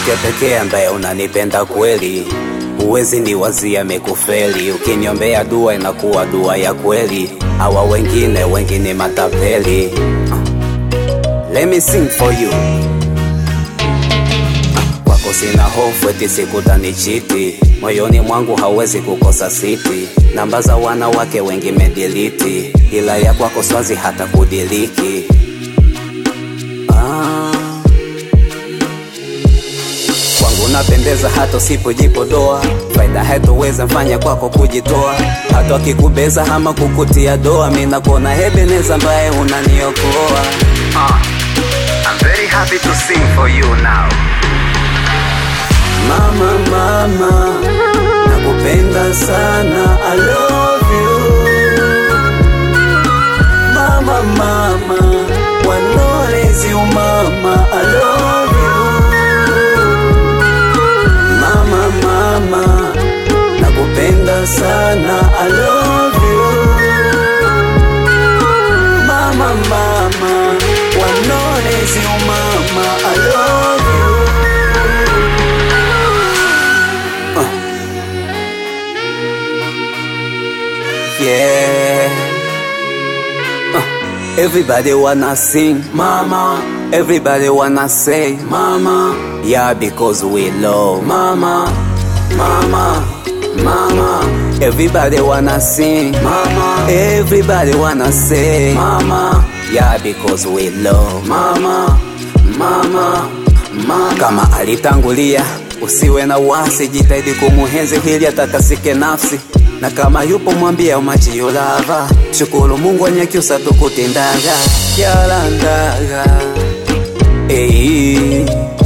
mwanamke pekee ambaye unanipenda kweli, huwezi ni wazia mekufeli. Ukiniombea dua inakuwa dua ya kweli, hawa wengine wengine matapeli. Let me sing for you. Kwako sina hofu eti sikutanichiti, moyoni mwangu hauwezi kukosa siti. Namba za wanawake wengi mediliti, ila ya kwako swazi hata kudiliki. Ah. Kwangu napendeza hata usipojipodoa, faida haitoweza mfanya kwako kujitoa, hata wakikubeza ama kukutia doa, mi nakuona Ebeneza ambaye unaniokoa. Ah. I'm very happy to sing for you now. Mama, mama, nakupenda sana, I love you. Mama, mama, wanolezi umama, I love you. Mama, mama, nakupenda sana, I love you. Mama, mama, wanolezi umama, I love you. Yeah. Uh, everybody wanna sing, mama. Everybody wanna say, mama. Yeah, because we love, mama, mama, mama. Everybody wanna sing, mama. Everybody wanna say, mama. Yeah, because we love, mama, mama, mama. Kama alitangulia, usiwe na wasi, jitahidi kumuhenzi hili atakasike nafsi na kama yupo mwambia umachio lava shukuru mungu anyakyusa tukutendaga yalandaga hey.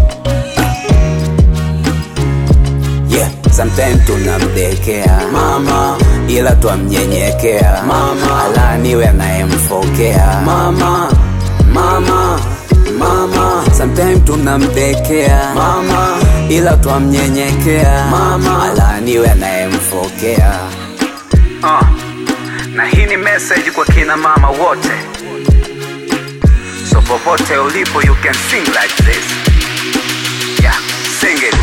yeah. Sometime tunamdekea mama, ila twamnyenyekea mama, alaniwe anayemfokea mama, mama, mama. Sometime tunamdekea mama, ila twamnyenyekea mama, alaniwe anayemfokea Uh, na hii ni message kwa kina mama wote, so popote ulipo you can sing like this. Yeah, sing it.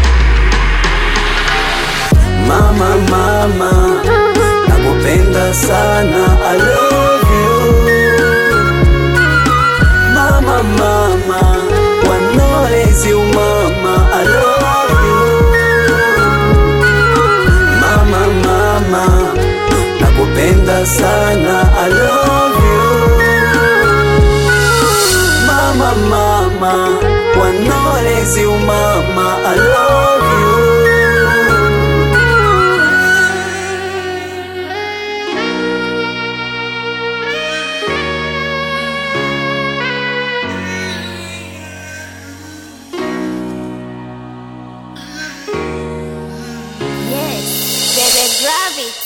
Mama, mama, nakupenda sana, I love you. Mama, mama, wanolezi umama, I love you. Mama, mama, nakupenda sana, I love you. Mama, mama, wanolezi umama, I love you. Yes, baby, grab it.